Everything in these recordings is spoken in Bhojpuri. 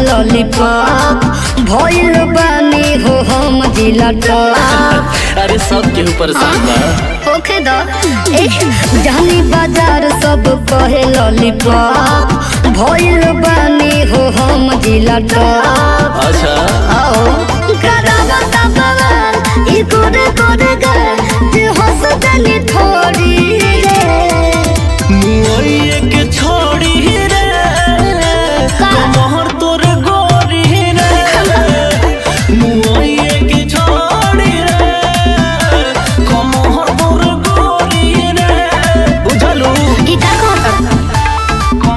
लॉलीपॉप भइल बानी हो हम जिला टॉप अरे सब केहू परेशान बा ओके द ए जानी बाजार सब कहे लॉलीपॉप भइल बानी हो हम जिला टॉप अच्छा आओ करावा तबवाल ई कोरे कोरे गल जे हंस दनी थोड़ी रे मुआइए के छोड़ी रे का? मोहर तोर गोरी रे मुआइए के छोड़ी रे मोहर तोर गोरी रे बुझलू ई का कहत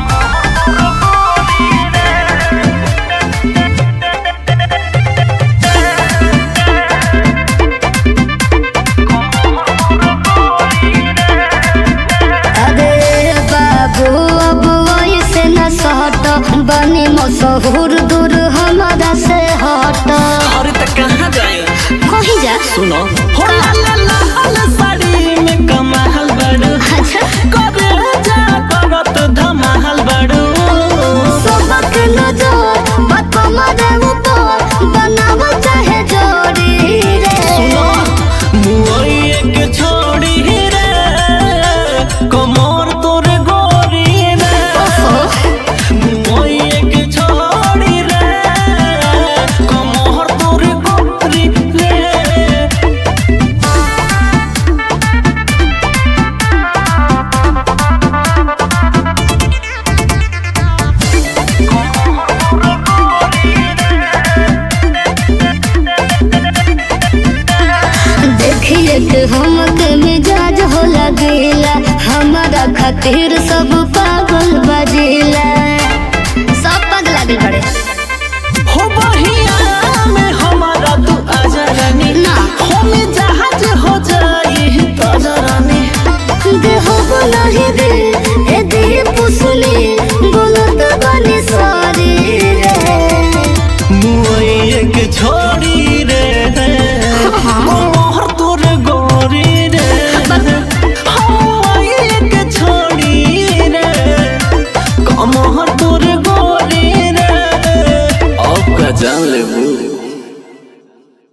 अरे बाबू अब ऐसे न सहट बनी मशहूर दूर हमारा से हट अरे त कहाँ जाए कहीं जा सुनो हो ला ला ला ला साड़ी में कमाल बड़ू अच्छा करे जा करत धमाल बड़ू सबक नजर बात हमारे ऊपर बनाव चाहे जोड़ी रे सुनो मुआइए के छोड़ी रे कमर तोर गोरी रे मुआइए के छोड़ी रे कमर तोर गोरी रे देखिए कि हमके मिजाज हो लगेला हमारा खातिर सब